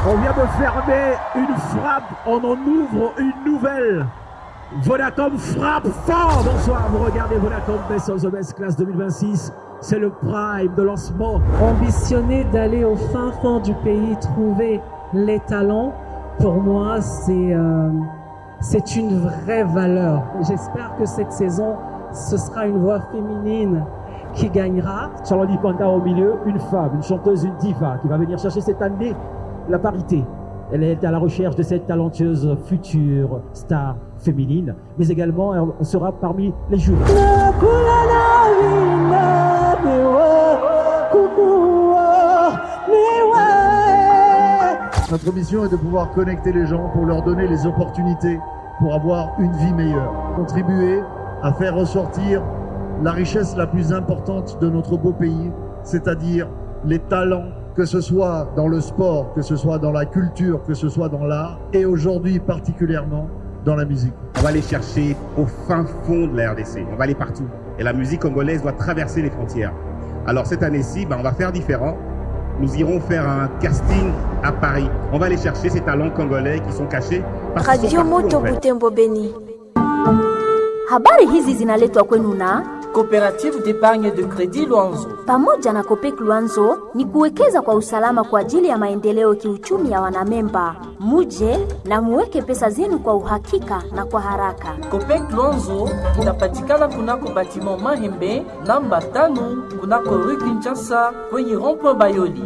On vient de fermer une frappe, on en ouvre une nouvelle. Vodacom frappe fort. Bonsoir, vous regardez Vodacom Best of the Best Class 2026. C'est le prime de lancement. Ambitionner d'aller au fin fond du pays, trouver les talents, pour moi, c'est euh, c'est une vraie valeur. J'espère que cette saison, ce sera une voix féminine qui gagnera. Charlotte Panda au milieu, une femme, une chanteuse, une diva qui va venir chercher cette année la parité. Elle est à la recherche de cette talentueuse future star féminine, mais également elle sera parmi les jurys. Notre mission est de pouvoir connecter les gens pour leur donner les opportunités pour avoir une vie meilleure. Contribuer à faire ressortir la richesse la plus importante de notre beau pays, c'est-à-dire les talents, que ce soit dans le sport, que ce soit dans la culture, que ce soit dans l'art, et aujourd'hui particulièrement dans la musique. On va aller chercher au fin fond de la RDC, on va aller partout. Et la musique congolaise doit traverser les frontières. Alors cette année-ci, ben, on va faire différent. Nous irons faire un casting à Paris. On va aller chercher ces talents congolais qui sont cachés. parce qu'ils sont Radio partout, Moto en fait. Butembo Beni. Habari hizi zinaletwa kwenu na Coopérative d'épargne de crédit Luanzo. pamoja na Kopek Luanzo ni kuwekeza kwa usalama kwa ajili ya maendeleo kiuchumi ya wanamemba. Muje na muweke pesa zenu kwa uhakika na kwa haraka. Copec Luanzo inapatikana kunako batiment Mahembe namba tano kunako rue Kinshasa kwenye rond-point Bayoli.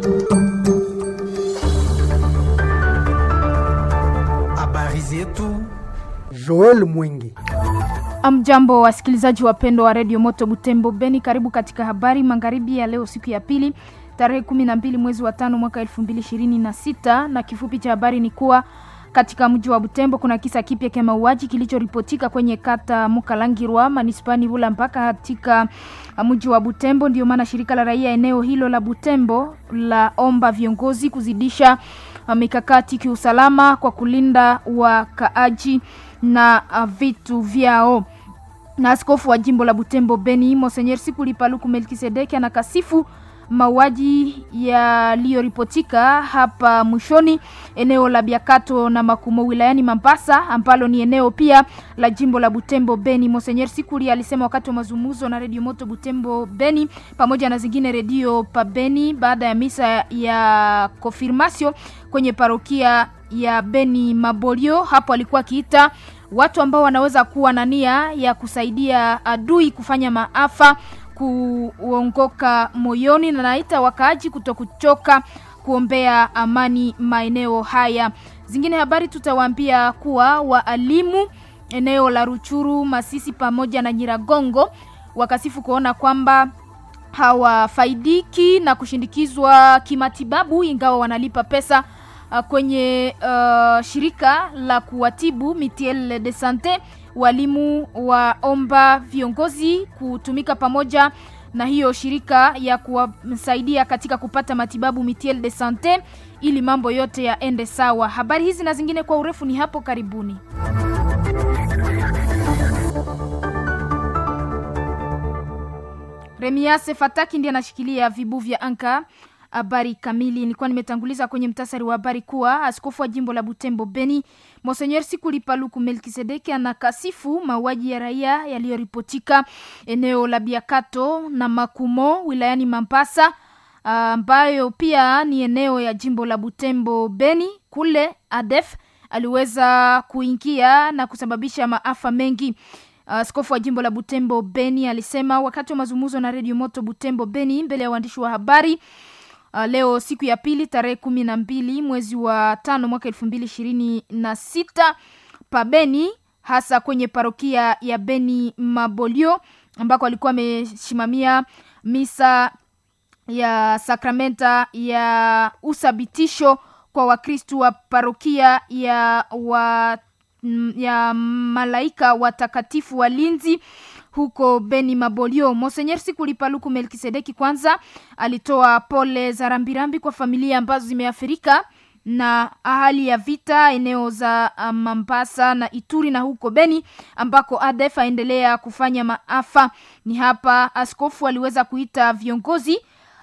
Habari zetu Joel Mwingi. Amjambo wasikilizaji wapendwa wa redio Moto Butembo Beni, karibu katika habari magharibi ya leo, siku ya pili tarehe 12 mwezi wa tano mwaka 2026 na kifupi cha habari ni kuwa katika mji wa Butembo kuna kisa kipya cha mauaji kilichoripotika kwenye kata Mukalangirwa manispani Bula mpaka katika mji wa Butembo. Ndio maana shirika la raia eneo hilo la Butembo la omba viongozi kuzidisha uh, mikakati kiusalama kwa kulinda wakaaji na uh, vitu vyao na askofu wa jimbo la Butembo Beni Monsenyer Sikuli Paluku Melkisedeki anakasifu mauaji yaliyoripotika hapa mwishoni eneo la Biakato na Makumo wilayani Mambasa ambalo ni eneo pia la jimbo la Butembo Beni. Monsenyer Sikuli alisema wakati wa mazungumzo na redio Moto Butembo Beni pamoja na zingine redio pa Beni baada ya misa ya konfirmasio kwenye parokia ya Beni Mabolio. Hapo alikuwa akiita watu ambao wanaweza kuwa na nia ya kusaidia adui kufanya maafa kuongoka moyoni, na naita wakaaji kutokuchoka kuombea amani maeneo haya. Zingine habari tutawaambia kuwa waalimu eneo la Ruchuru, Masisi pamoja na Nyiragongo wakasifu kuona kwamba hawafaidiki na kushindikizwa kimatibabu ingawa wanalipa pesa uh, kwenye uh, shirika la kuwatibu Mitiel de Sante. Walimu waomba viongozi kutumika pamoja na hiyo shirika ya kuwasaidia katika kupata matibabu Mitiel de Sante ili mambo yote yaende sawa. Habari hizi na zingine kwa urefu ni hapo karibuni. Remiase Fataki ndiye anashikilia vibu vya anka. Habari kamili nilikuwa nimetanguliza kwenye mtasari wa habari kuwa askofu wa jimbo la Butembo Beni Monsenyer Sikuli Paluku Melkisedeki anakasifu mauaji ya raia yaliyoripotika eneo la Biakato na Makumo wilayani Mambasa ambayo pia ni eneo ya jimbo la Butembo Beni. Kule ADF aliweza kuingia na kusababisha maafa mengi. Askofu wa jimbo la Butembo Beni alisema wakati wa mazungumzo na redio Moto Butembo Beni mbele ya waandishi wa habari uh, leo siku ya pili tarehe kumi na mbili mwezi wa tano mwaka elfu mbili ishirini na sita pa Beni, hasa kwenye parokia ya Beni Mabolio ambako alikuwa amesimamia misa ya sakramenta ya usabitisho kwa Wakristu wa parokia ya wa ya malaika watakatifu walinzi huko Beni Mabolio. Monsenyer Sikuli Paluku Melkisedeki kwanza alitoa pole za rambirambi kwa familia ambazo zimeathirika na hali ya vita eneo za Mambasa na Ituri na huko Beni ambako ADF aendelea kufanya maafa. Ni hapa askofu aliweza kuita viongozi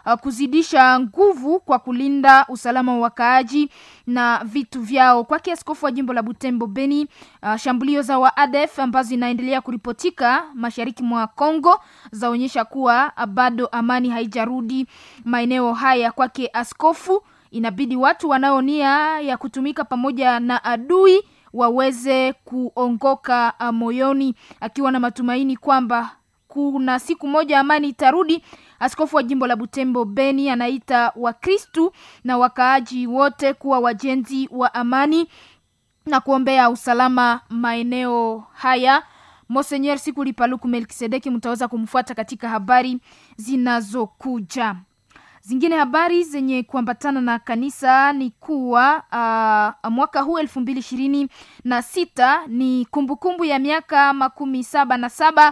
uh, kuzidisha nguvu kwa kulinda usalama wa wakaaji na vitu vyao. Kwake askofu wa jimbo la Butembo Beni, uh, shambulio za waadef ambazo zinaendelea kuripotika mashariki mwa Kongo zaonyesha kuwa uh, bado amani haijarudi maeneo haya. Kwake askofu, inabidi watu wanaonia ya kutumika pamoja na adui waweze kuongoka uh, moyoni, akiwa na matumaini kwamba kuna siku moja amani itarudi. Askofu wa jimbo la Butembo Beni anaita Wakristu na wakaaji wote kuwa wajenzi wa amani na kuombea usalama maeneo haya. Monsenyer Sikuli Paluku Melkisedeki mtaweza kumfuata katika habari zinazokuja. Zingine habari zenye kuambatana na kanisa ni kuwa uh, mwaka huu elfu mbili ishirini na sita ni kumbukumbu ya miaka makumi saba na saba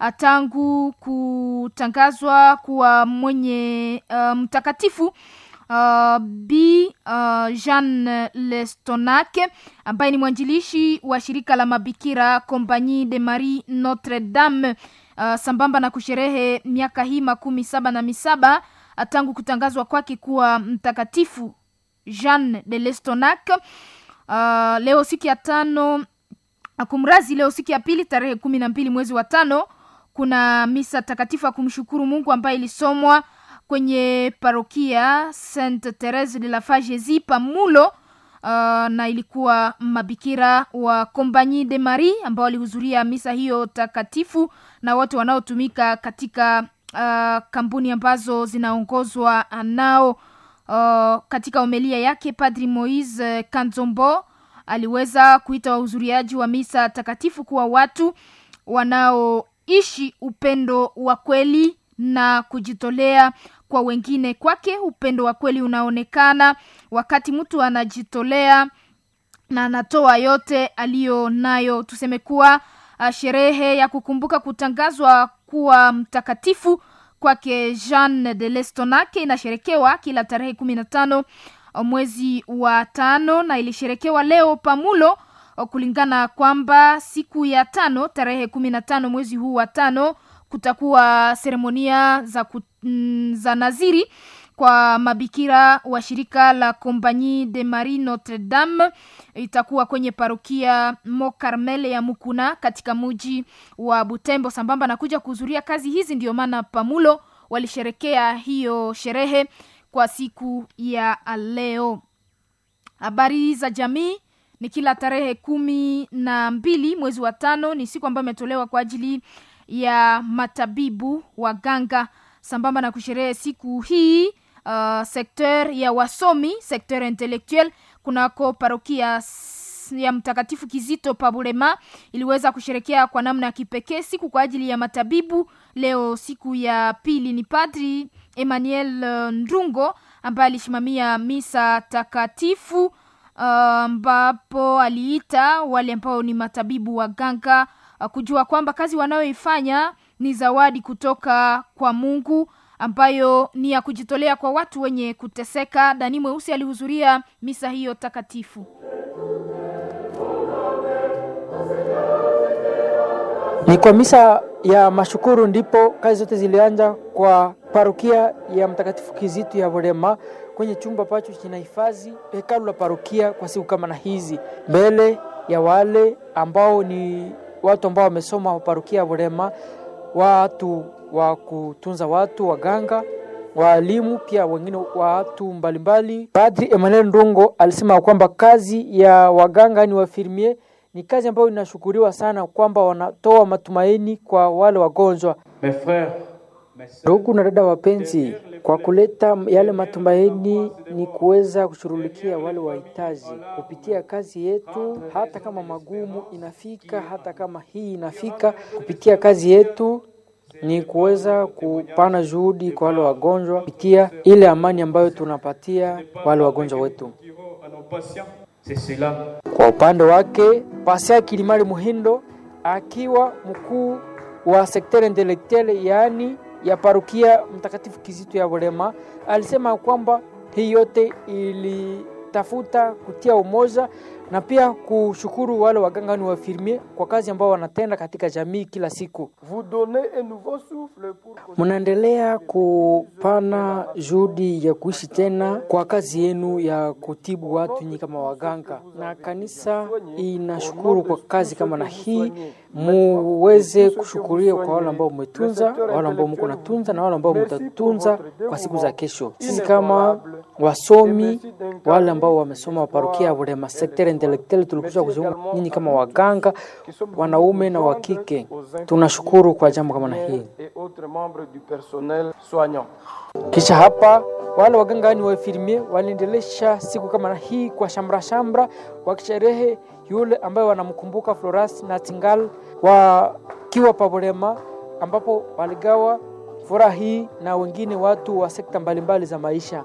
tangu kutangazwa kuwa mwenye uh, mtakatifu uh, b uh, Jean Lestonac ambaye ni mwanjilishi wa shirika la mabikira Compagnie de Marie Notre Dame uh, sambamba na kusherehe miaka hii makumi saba na misaba tangu kutangazwa kwake kuwa mtakatifu Jean de Lestonac. Uh, leo siku ya tano kumrazi, leo siku ya pili tarehe kumi na mbili mwezi wa tano kuna misa takatifu ya kumshukuru Mungu ambayo ilisomwa kwenye parokia Sainte Therese de la Fagesi Pamulo. Uh, na ilikuwa mabikira wa Compagnie de Marie ambao walihudhuria misa hiyo takatifu na wote wanaotumika katika uh, kampuni ambazo zinaongozwa nao. Uh, katika homilia yake Padri Moise Kanzombo aliweza kuita wahudhuriaji wa misa takatifu kuwa watu wanaoishi upendo wa kweli na kujitolea kwa wengine. Kwake upendo wa kweli unaonekana wakati mtu anajitolea na anatoa yote aliyo nayo. Tuseme kuwa uh, sherehe ya kukumbuka kutangazwa kuwa mtakatifu kwake Jean de Lestonac inasherekewa kila tarehe kumi na tano mwezi wa tano na ilisherekewa leo Pamulo, kulingana kwamba siku ya tano tarehe kumi na tano mwezi huu wa tano kutakuwa seremonia za, ku, mm, za naziri kwa mabikira wa shirika la Compagnie de Marie Notre Dame. Itakuwa kwenye parokia Mo Carmel ya Mukuna katika muji wa Butembo. Sambamba na kuja kuhudhuria kazi hizi, ndio maana Pamulo walisherekea hiyo sherehe kwa siku ya leo. Habari za jamii ni kila tarehe kumi na mbili mwezi wa tano, ni siku ambayo imetolewa kwa ajili ya matabibu waganga. Sambamba na kusherehe siku hii uh, sekter ya wasomi sekter intellectuel kunako parokia ya Mtakatifu Kizito Pabulema iliweza kusherekea kwa namna ya kipekee siku kwa ajili ya matabibu. Leo siku ya pili ni Padri Emmanuel Ndungo ambaye alisimamia misa takatifu ambapo uh, aliita wale ambao ni matabibu waganga uh, kujua kwamba kazi wanayoifanya ni zawadi kutoka kwa Mungu ambayo ni ya kujitolea kwa watu wenye kuteseka. Dani Mweusi alihudhuria misa hiyo takatifu. Ni kwa misa ya mashukuru ndipo kazi zote zilianza kwa parokia ya Mtakatifu Kizito ya Volema kwenye chumba pacho kinahifadhi hekalu la parokia kwa siku kama na hizi, mbele ya wale ambao ni watu ambao wamesoma wa parokia ya Volema, watu wa kutunza watu, waganga, waalimu, pia wengine watu mbalimbali. Padri Emmanuel Ndungo alisema kwamba kazi ya waganga ni wafirmie ni kazi ambayo inashukuriwa sana kwamba wanatoa matumaini kwa wale wagonjwa. Ndugu na dada wapenzi, kwa kuleta yale matumaini ni kuweza kushughulikia wale wahitaji kupitia kazi yetu, hata kama magumu inafika, hata kama hii inafika, kupitia kazi yetu ni kuweza kupana juhudi kwa wale wagonjwa kupitia ile amani ambayo tunapatia wale wagonjwa wetu. Kwa upande wake Pasia Kilimali Muhindo akiwa mkuu wa sekta intelektuelle yaani ya parukia Mtakatifu Kizito ya Volema alisema kwamba hii yote ilitafuta kutia umoja na pia kushukuru wale waganga ni wafirmie kwa kazi ambao wanatenda katika jamii kila siku. Mnaendelea kupana juhudi ya kuishi tena kwa kazi yenu ya kutibu watu nyinyi kama waganga, na kanisa inashukuru kwa kazi kama na hii. Muweze kushukuria kwa wale ambao umetunza, wale ambao mko natunza na wale ambao mtatunza kwa siku za kesho. Sisi kama wasomi, wale ambao wamesoma waparokia Burema sekta intellectual, tulikuja kujiunga nyinyi kama waganga, wanaume na wakike. Tunashukuru kwa jambo kama na hii. Kisha hapa wale waganga ni waifirmie waliendelesha siku kama na hii kwa shamra shamra, wakisherehe yule ambaye wanamkumbuka Floras Nightingale wakiwa Paburema, ambapo waligawa furaha hii na wengine watu wa sekta mbalimbali za maisha.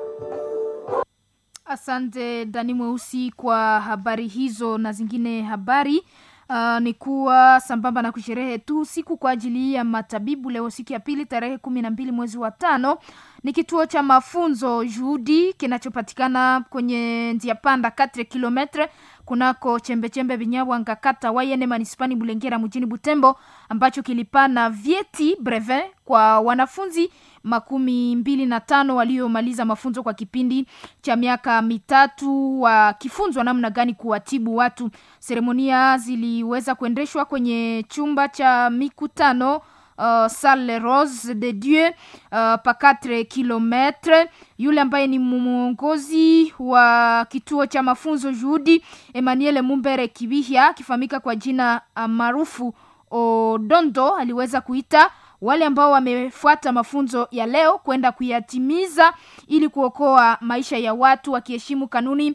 Asante Dani Mweusi kwa habari hizo na zingine habari. Uh, ni kuwa sambamba na kusherehe tu siku kwa ajili ya matabibu leo siku ya pili tarehe kumi na mbili mwezi wa tano ni kituo cha mafunzo juhudi kinachopatikana kwenye njia panda 4 kilometre kunako chembechembe vinyawanga kata wayene manispani bulengera mjini butembo ambacho kilipana vyeti brevet kwa wanafunzi makumi mbili na tano waliomaliza mafunzo kwa kipindi cha miaka mitatu wakifunzwa namna gani kuwatibu watu seremonia ziliweza kuendeshwa kwenye chumba cha mikutano uh, salle rose de dieu uh, pa 4 kilometre yule ambaye ni mwongozi wa kituo cha mafunzo juhudi emmanuel mumbere kibihya akifahamika kwa jina uh, maarufu odondo aliweza kuita wale ambao wamefuata mafunzo ya leo kwenda kuyatimiza ili kuokoa maisha ya watu wakiheshimu kanuni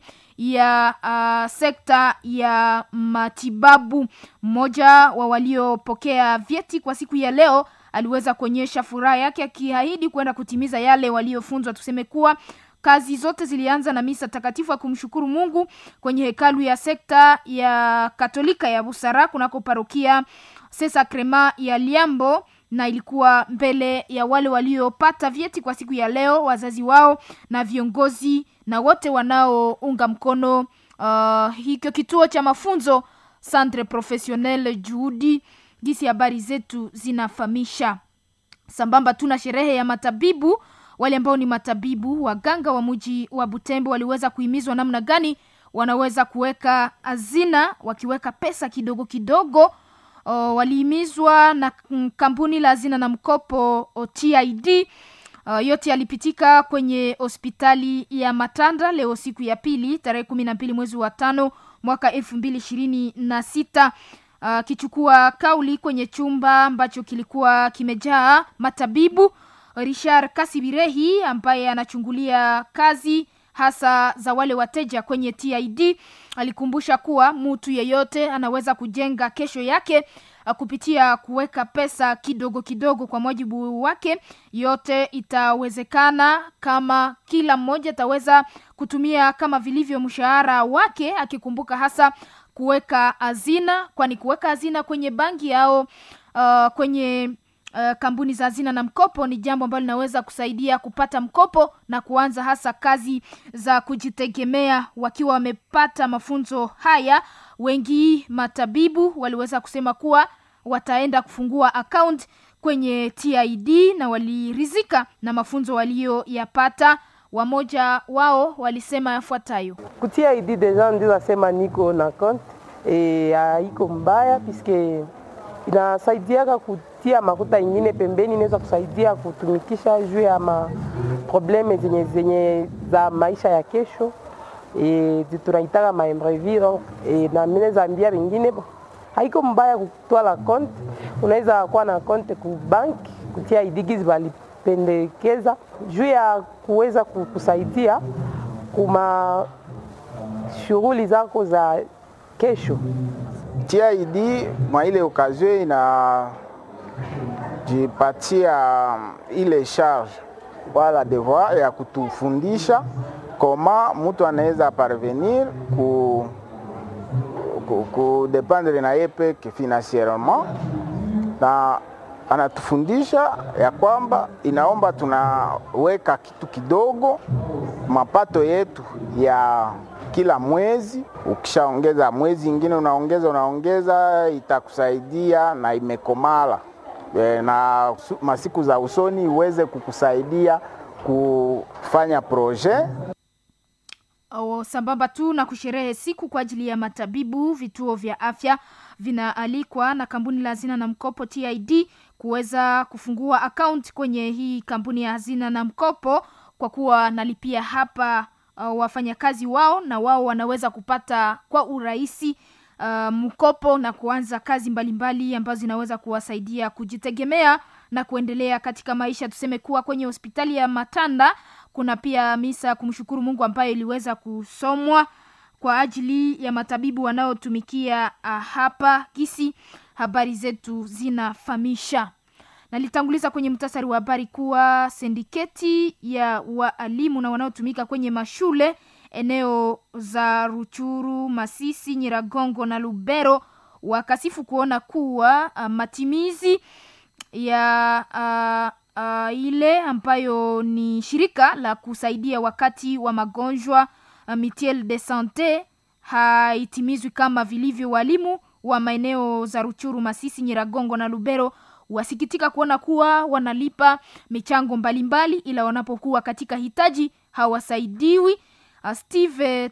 ya uh, sekta ya matibabu mmoja wa waliopokea vyeti kwa siku ya leo aliweza kuonyesha furaha yake akiahidi kwenda kutimiza yale waliofunzwa tuseme kuwa kazi zote zilianza na misa takatifu ya kumshukuru mungu kwenye hekalu ya sekta ya katolika ya busara kunako parokia sesa krema ya liambo na ilikuwa mbele ya wale waliopata vyeti kwa siku ya leo wazazi wao na viongozi na wote wanaounga mkono uh, hikyo kituo cha mafunzo centre professionnel juhudi jinsi habari zetu zinafahamisha sambamba tuna sherehe ya matabibu wale ambao ni matabibu waganga wa mji wa butembo waliweza kuhimizwa namna gani wanaweza kuweka hazina wakiweka pesa kidogo kidogo uh, walihimizwa na kampuni la hazina na mkopo TID. Uh, yote yalipitika kwenye hospitali ya Matanda leo siku ya pili tarehe kumi na mbili mwezi wa tano mwaka elfu mbili ishirini na sita akichukua uh, kauli kwenye chumba ambacho kilikuwa kimejaa matabibu. Richard Kasibirehi ambaye anachungulia kazi hasa za wale wateja kwenye TID alikumbusha kuwa mtu yeyote anaweza kujenga kesho yake kupitia kuweka pesa kidogo kidogo kwa mujibu wake yote itawezekana kama kila mmoja ataweza kutumia kama vilivyo mshahara wake akikumbuka hasa kuweka hazina kwani kuweka hazina kwenye banki au uh, kwenye uh, kampuni za hazina na mkopo ni jambo ambalo linaweza kusaidia kupata mkopo na kuanza hasa kazi za kujitegemea wakiwa wamepata mafunzo haya wengi matabibu waliweza kusema kuwa wataenda kufungua account kwenye TID na walirizika na mafunzo waliyoyapata wamoja wao walisema yafuatayo kutia ID deja ndio nasema niko na account e, haiko mbaya piske inasaidiaka kutia makuta ingine pembeni, inaweza kusaidia kutumikisha juu ya ma probleme zenye, zenye za maisha ya kesho e, tunaitaka ma imprévu donc e, na mimi naweza ambia wengine haiko mbaya kutwala konte. Unaweza kuwa na konte ku bank kutia idigizi walipendekeza juu ya kuweza kusaidia kuma shughuli zako za kesho. TID mwa ile okazio inajipatia ile charge wala devoir ya kutufundisha koma mtu anaweza parvenir ku, ku, ku dependre na ye peke financierement, na anatufundisha ya kwamba inaomba tunaweka kitu kidogo mapato yetu ya kila mwezi. Ukishaongeza mwezi ingine unaongeza unaongeza, itakusaidia na imekomala e, na su- masiku za usoni iweze kukusaidia kufanya projet O, sambamba tu na kusherehe siku kwa ajili ya matabibu, vituo vya afya vinaalikwa na kampuni la hazina na mkopo TID kuweza kufungua akaunti kwenye hii kampuni ya hazina na mkopo, kwa kuwa nalipia hapa uh, wafanyakazi wao na wao wanaweza kupata kwa urahisi uh, mkopo na kuanza kazi mbalimbali ambazo zinaweza kuwasaidia kujitegemea na kuendelea katika maisha. Tuseme kuwa kwenye hospitali ya Matanda kuna pia misa ya kumshukuru Mungu ambayo iliweza kusomwa kwa ajili ya matabibu wanaotumikia uh, hapa kisi habari zetu zinafahamisha nalitanguliza kwenye mtasari wa habari kuwa sindiketi ya waalimu na wanaotumika kwenye mashule eneo za Ruchuru, Masisi, Nyiragongo na Lubero wakasifu kuona kuwa uh, matimizi ya uh, uh, ile ambayo ni shirika la kusaidia wakati wa magonjwa uh, Mutuelle de Sante haitimizwi kama vilivyo. Walimu wa maeneo za Ruchuru, Masisi, Nyiragongo na Lubero wasikitika kuona kuwa wanalipa michango mbalimbali, ila wanapokuwa katika hitaji hawasaidiwi. Uh, Steve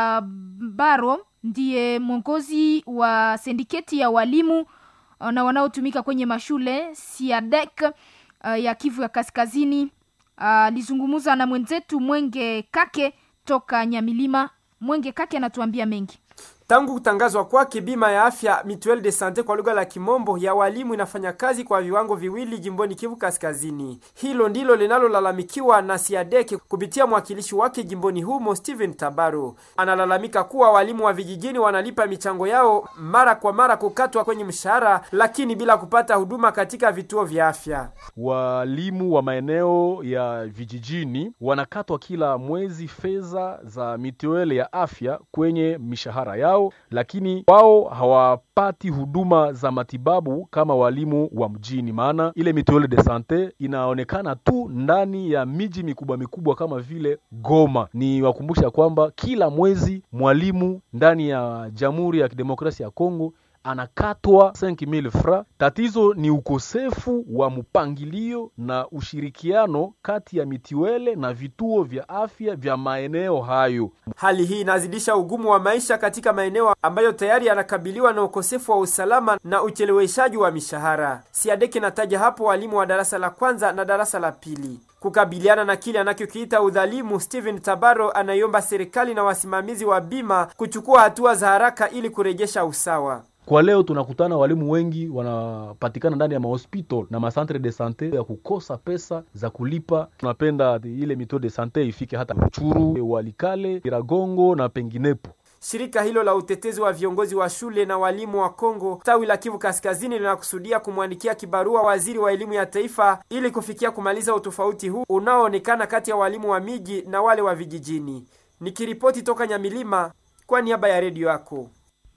Tabaro ndiye mwongozi wa sindiketi ya walimu uh, na wanaotumika kwenye mashule Siadek uh, ya Kivu ya Kaskazini alizungumza uh, na mwenzetu Mwenge Kake toka Nyamilima. Mwenge Kake anatuambia mengi. Tangu kutangazwa kwake bima ya afya Mutuelle de Sante kwa lugha la Kimombo ya walimu inafanya kazi kwa viwango viwili jimboni Kivu Kaskazini. Hilo ndilo linalolalamikiwa na Siadeke kupitia mwakilishi wake jimboni humo Steven Tabaro. Analalamika kuwa walimu wa vijijini wanalipa michango yao mara kwa mara kukatwa kwenye mshahara, lakini bila kupata huduma katika vituo vya afya. Walimu wa maeneo ya vijijini wanakatwa kila mwezi fedha za mituele ya afya kwenye mishahara yao lakini wao hawapati huduma za matibabu kama walimu wa mjini, maana ile mutuelle de sante inaonekana tu ndani ya miji mikubwa mikubwa kama vile Goma. Ni wakumbusha kwamba kila mwezi mwalimu ndani ya Jamhuri ya Kidemokrasia ya Kongo anakatwa 5000 francs. Tatizo ni ukosefu wa mpangilio na ushirikiano kati ya mitiwele na vituo vya afya vya maeneo hayo. Hali hii inazidisha ugumu wa maisha katika maeneo ambayo tayari yanakabiliwa na ukosefu wa usalama na ucheleweshaji wa mishahara. Siadeki nataja hapo walimu wa darasa la kwanza na darasa la pili. Kukabiliana na kile anachokiita udhalimu, Steven Tabaro anaiomba serikali na wasimamizi wa bima kuchukua hatua za haraka ili kurejesha usawa. Kwa leo tunakutana walimu wengi wanapatikana ndani ya mahospital na macentre de sante ya kukosa pesa za kulipa. Tunapenda ile mito de sante ifike hata Ruchuru, Walikale, Iragongo na penginepo. Shirika hilo la utetezi wa viongozi wa shule na walimu wa Kongo tawi la Kivu Kaskazini linakusudia kumwandikia kibarua waziri wa elimu ya taifa ili kufikia kumaliza utofauti huu unaoonekana kati ya walimu wa miji na wale wa vijijini. Nikiripoti toka Nyamilima kwa niaba ya redio yako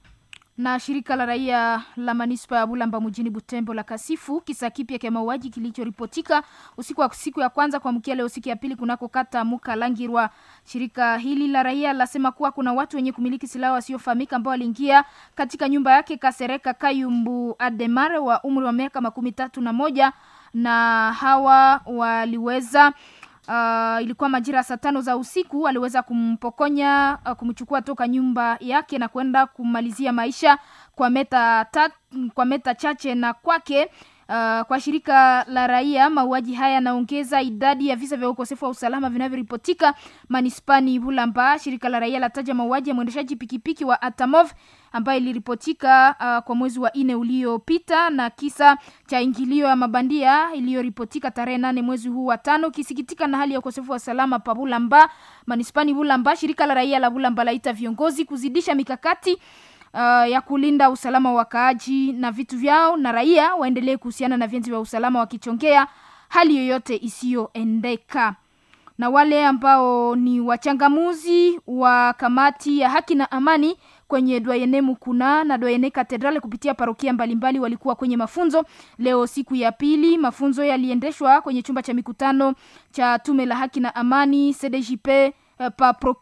na shirika la raia la manispa ya Bulamba mjini Butembo la kasifu kisa kipya cha mauaji kilichoripotika usiku wa siku ya kwanza kuamkia leo siku ya pili kunako kata Mukalangirwa. Shirika hili la raia lasema kuwa kuna watu wenye kumiliki silaha wasiofahamika ambao waliingia katika nyumba yake Kasereka Kayumbu Ademare wa umri wa miaka makumi tatu na moja na hawa waliweza Uh, ilikuwa majira saa tano za usiku aliweza kumpokonya uh, kumchukua toka nyumba yake na kwenda kumalizia maisha kwa meta tat, kwa meta chache na kwake uh, kwa shirika la raia mauaji haya yanaongeza idadi ya visa vya ukosefu wa usalama vinavyoripotika manispani Bulamba. Shirika la raia lataja mauaji ya mwendeshaji pikipiki wa Atamov ambayo iliripotika uh, kwa mwezi wa nne uliopita na kisa cha ingilio ya mabandia iliyoripotika tarehe nane mwezi huu wa tano. Kisikitika na hali ya ukosefu wa usalama pa Bulamba manispani Bulamba, shirika la raia la Bulamba laita viongozi kuzidisha mikakati uh, ya kulinda usalama wa wakaaji na vitu vyao, na raia waendelee kuhusiana na vyenzi vya usalama wakichongea hali yoyote isiyoendeka na wale ambao ni wachangamuzi wa kamati ya haki na amani kwenye Dwayene Mukuna na Dwayene Katedrale kupitia parokia mbalimbali walikuwa kwenye mafunzo leo siku ya pili. Mafunzo yaliendeshwa kwenye chumba cha mikutano cha tume la haki na amani CDJP pa Prokir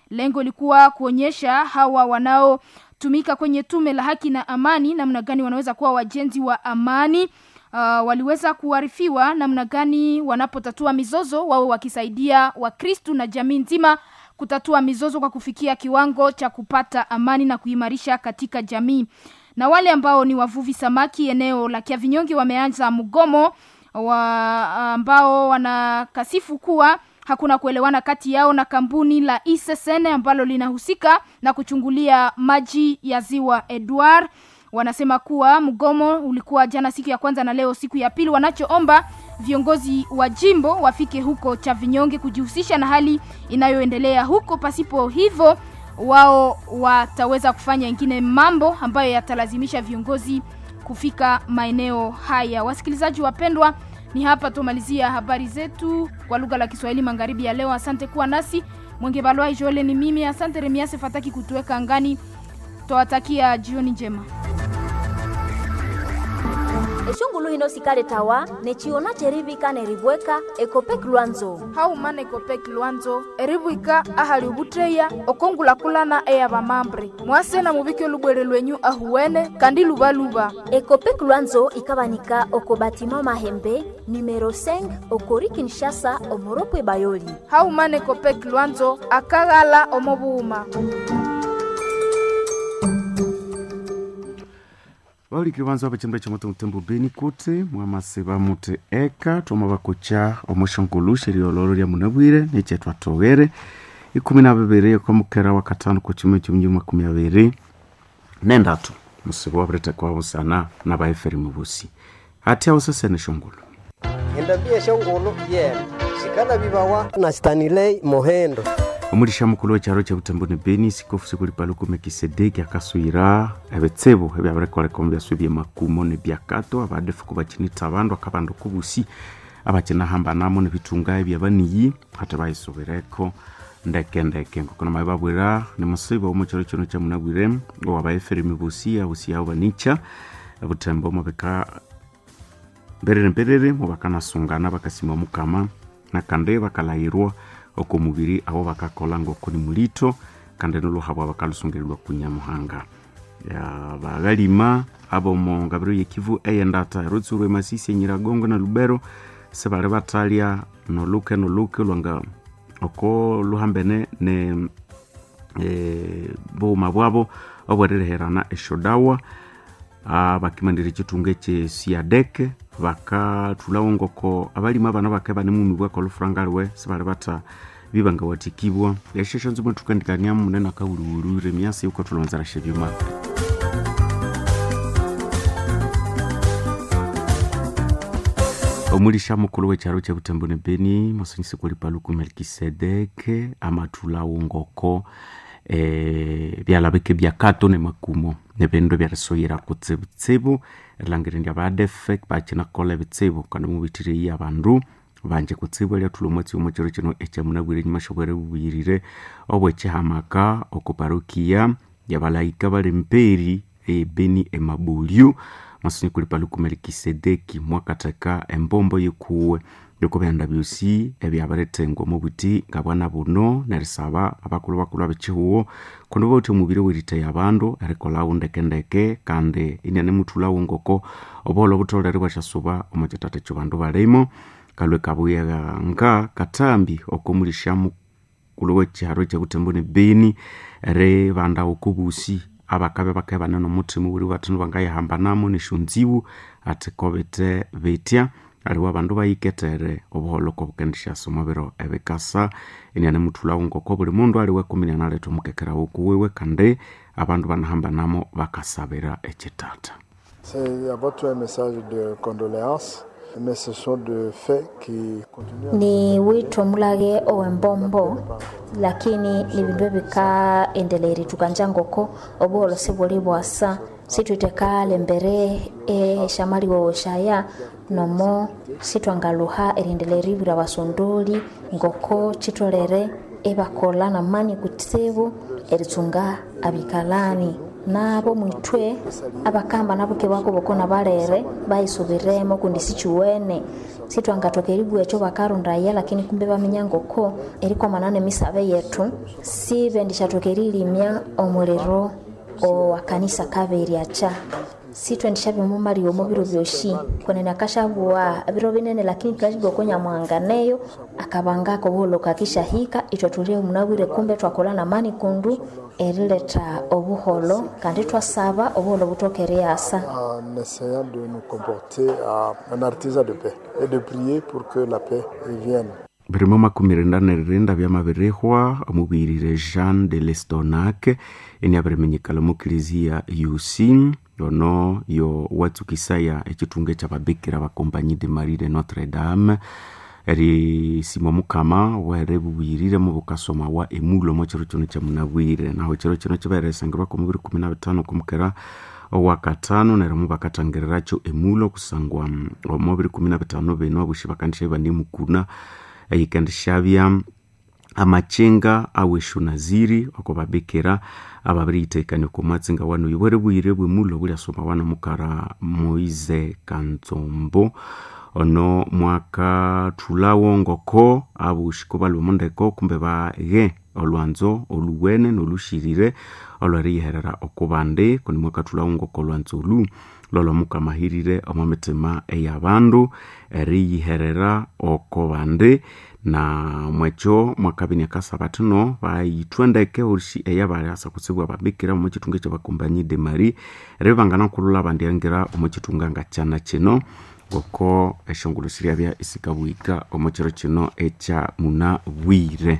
Lengo ilikuwa kuonyesha hawa wanaotumika kwenye tume la haki na amani namna gani wanaweza kuwa wajenzi wa amani. Uh, waliweza kuarifiwa namna gani wanapotatua mizozo, wawe wakisaidia Wakristu na jamii nzima kutatua mizozo kwa kufikia kiwango cha kupata amani na kuimarisha katika jamii. Na wale ambao ni wavuvi samaki eneo la Kiavinyonge wameanza mgomo wa ambao wanakasifu kuwa hakuna kuelewana kati yao na kampuni la ISSN ambalo linahusika na kuchungulia maji ya ziwa Edward. Wanasema kuwa mgomo ulikuwa jana siku ya kwanza na leo siku ya pili. Wanachoomba viongozi wa jimbo wafike huko cha vinyonge kujihusisha na hali inayoendelea huko. Pasipo hivyo, wao wataweza kufanya ingine mambo ambayo yatalazimisha viongozi kufika maeneo haya. Wasikilizaji wapendwa, ni hapa tumalizia habari zetu kwa lugha la Kiswahili magharibi ya leo. Asante kuwa nasi. Mwenge Balwa Joele ni mimi. Asante Remiase Fataki kutuweka angani. Twawatakia jioni njema. eshungulu hino sikale tawa nechiona cherivika nerivweka ekopek lwanzo haumana ekopek lwanzo erivwika ahali ovutteya okongulakulana eya vamambre mwase na muvike lubwere lwenyu ahuwene kandi luvaluva ekopek lwanzo ikavanika oko batima mahembe numero 5 okori kinshasa omoropwe bayoli haumana ekopek lwanzo akaghala omovuuma vauliki vanza vachimba cha moto mutembo beni kuti mwamaseva muti eka twama vakocha omoshongulu sheriololo lya munavwire neche twatowere ikumi na viviri okwamukera wa katano kuchimwe chimnyi makumi aviri nendatu musiva waviretekwa vusana na vaeferi muvusi hati ausesene shongulu endabia shongulu yena shikana vivawa na stanilei mohendo omulisha mukulu wechalo cha butemboni beni sikofu sikulipaluku mekisedeki akaswira ebitsebo ebyabirekoleka byaswe byemakumo nebyakato abadefuku bachinita abandu akabandu kubusi abachinahamba nebitunga ebyabaniyi hati bayisobereko ndekendeke ngokona mabe babwira nimusiba omuchalo kino kyamunabwire owabaeferi mibusi abusi yabo banicha butembo mubika mberere mberere mubakanasungana bakasima mukama nakande bakalahirwa oko mubiri abo bakakola ngoko ni mulito kandi noluhabwa bakalusungirirwa kunyamuhanga bagalima abo mu ngabiro yekivu eyendata erutsurwe masisi enyiragongo na lubero sebali batalya noluke noluke lwanga oko luhambene ne e, buuma bwabo obwerereherana eshodawa bakimandire ekitunga ekye siadeke bakathulawo ngoko abalimi abana bake bane mumi bwaka olufuranga liwe sibali bata bibanga watikibwa eshesho nzimwe tukandikaniamu munene akawuliwulwire myasi yuko tulonzera shebyuma omulisha mukulu wechalo cha butembo ne beni masanyisi kulipaluku melkisedeke amathulawo ngoko eh, byalabike byakato ne makumo nebindu byarisoyera kutsibutsibu erilangire ndi abadefe bachinakola ebitsibu kandi mubithireyi abandu banje kutsibu elyathula omwatsi omo kiro kino ekyamunabwire enyuma shobwere bubuyirire obwekihamaka okuparukia yabalayika bali mperi ebeni emabulyu masini kulipaluku melikisedeki mwakatheka embombo yekuwe yokubyanda byosi ebyabiritengwa mu buti nga bwana buno nerisaba abakulu bakulu abekihuwo kundi bauthi omubiri weriteya abandu erikolawo ndekendeke kandi iniane muthulawo ngoko obuholo obutholere bwasyasuba omu kitata ekyo bandu balimo kalwe kabuyaga nga katambi okomulisha mukulu wekiharo ekyabutembo ne beni eri bandawo kubusi abakabe bakae banene omuthima buri bathinu bangayihambanamo neshonziwu ati kobete betya aliwo abandu bayiketere obuholoko bukendishyasa omubiro ebikasa eniane muthulawo ngoko buli mundu aliwe kumi nianaletha omukekerawo kuwiwe kandi abandu banahambanamo bakasabira ekitata C'est à votre message de condoléances, mais ce sont de faits qui continuent. ni witho mulage owembombo lakini ni bindu ebikaendeleri tukanja ngoko obuholo sibuli bwasa situitekale mbere eshamaliwo shaya nomo sitwangaluha eriendeleri bira basondoli ngoko chitolere ebakola namani kutsibu eritsunga abikalani nabo mwitwe abakamba nabo kebako bokona balere baisubiremo kundi sichiwene sitwangatoka eribu echo bakarundaya lakini kumbe bamenya ngoko eriko manane misabe yetu sibe ndishatoka erilimya omuliro owa kanisa kabiri acha sitwendesha bimumali omo biro byoshi kwenene akashabua biro binene lakini twashibwa konyamwanganeyo akabangako buholoka akishahika itwe tulie munabwire kumbe twakola na mani kundu erileta obuholo kandi twasaba obuholo butokere asa en essayant de nous comporter à un artisan de paix et de prier pour que la paix revienne. birimo makumi renda na rirenda byama birihwa omubwirire jean de lestonac eni abirimenyekala mu kilizia uc yono yo watsukisaya echitunga ekyababikira bakompanyi de marie de notre dame erisima mukama were bubwirire mu bukasoma wa emulo mo chiro kino kyamunabwire naho chiro kino kibaeresangirwa ku mubiri kumi na bitano kumukera owakatano nerimo bakatangiriracho emulo kusangwa omubiri kumi na bitano bino abushi bakandisha bani mukuna eyikandishabya amachenga aweshu naziri oko babekera ababiriitekania komatsinga wano ibwere bwire bwemulo buliasoma wana mukara moise kantsombo ono mwaka thulawo ngoko abushiko balwe ndeko kumbe baghe olwanzo oluwene nolushirire olwariyiherera okubandi kundi mwaka thulawo ngoko olwanzo olu lolwamukamahirire omo mitima eyabandu eriyiherera oko bandi na mwecho mwakabini akasabatino bayithwendeke orishi eyabaliasa kusibwa babikira omu chitunga ekyabakombanyi de mari ribangana kulula bandiangira omu chitunga nga kyana kino ngoko eshongolo siryabya isikabwika omu kiro kino ekya muna bwire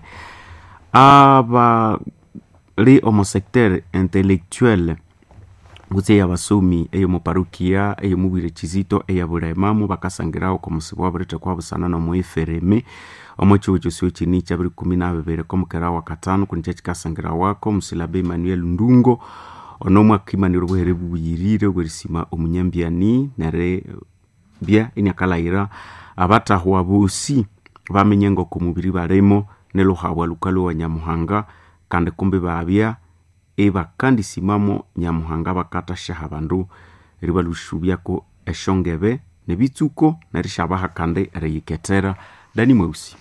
abali omu secteur intellectuel kutse eyabasomi eyomuparukia eyomubwire kizito eyabulemamu bakasangirawo komusibu wabirite kwabusana nomuefereme omu chiwo kyosiwo kini kyabiri kumi na bibiri komukera wa katano kuni kyakikasangirawako musilabe emmanuel ndungo ono mwakimanira obuhere bubuyirire obwerisima omunyambiani nere bya iniakalayira abatahwa bosi bamenye ngoko mubiri baremo neluhabwa lukalo wa nyamuhanga kandi kumbi babya ebakandisimamo nyamuhanga bakatashaha bandu ribalushubyako eshongebe nebitsuko nerishabaha kandi eriyiketera dani mweusi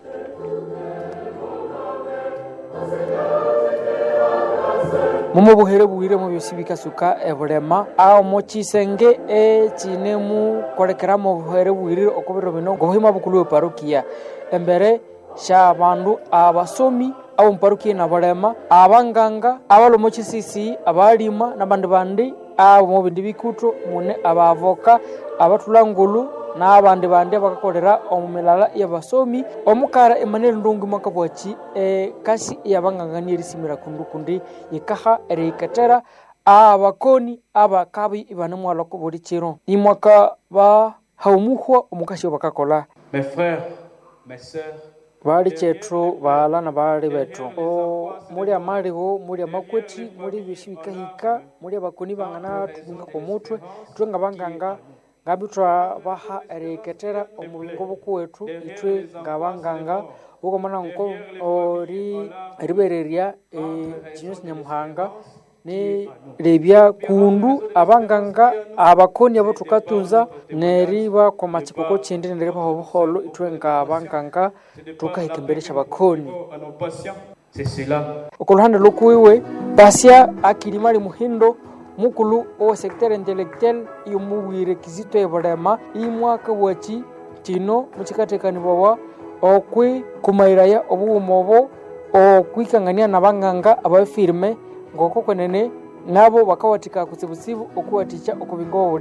mumo buhere bwire mu byosi bikasuka ebulema aho mu kisenge ekinemu kolekeramo buhere bwire okubiro bino ngobuhima bukulu eparukia embere sha bandu abasomi abo muparukia na balema abanganga abalo mu kisisi abalima nabandi bandi abo mu bindi bikuto mune abavoka abatulangulu n'abandi bandi abakakolera omu milala y'abasomi omukara emmanuel ndungu mwaka bwaki e, kasi yabangangania erisimira kundu kundi yikaha eriyiketera abakoni abakabi ibane mwalwako buli kiro ni mwaka bahaumuhwa omukasi obakakola mes frères mes sœurs bali chetu bala na bali betu o muli amaliho muli amakweti muli bishi bikahika muli abakoni bangana tubinga ku mutwe twenga banganga ngabi twabaha eriketera omubingo bukuwetu itwe ngabanganga ukomana nko ori ribereria ekinyosi nyamuhanga ni rebya kundu abanganga abakoni abo tukatunza neriba kwa machikoko chindi neriba hobuholo itwe ngabanganga tukahika imbere cy'abakoni okuluhande lukuiwe basya akilimali muhindo mukulu owa secteur intellectuel imubwire kizito ebulema imwaka wachi tino muchikatekanibwawa okwi kumairaya obuwuma obo okwikangania na banganga abafirme ngoko kwenene nabo bakawatika kutsibutsibu okuwatikya okubinga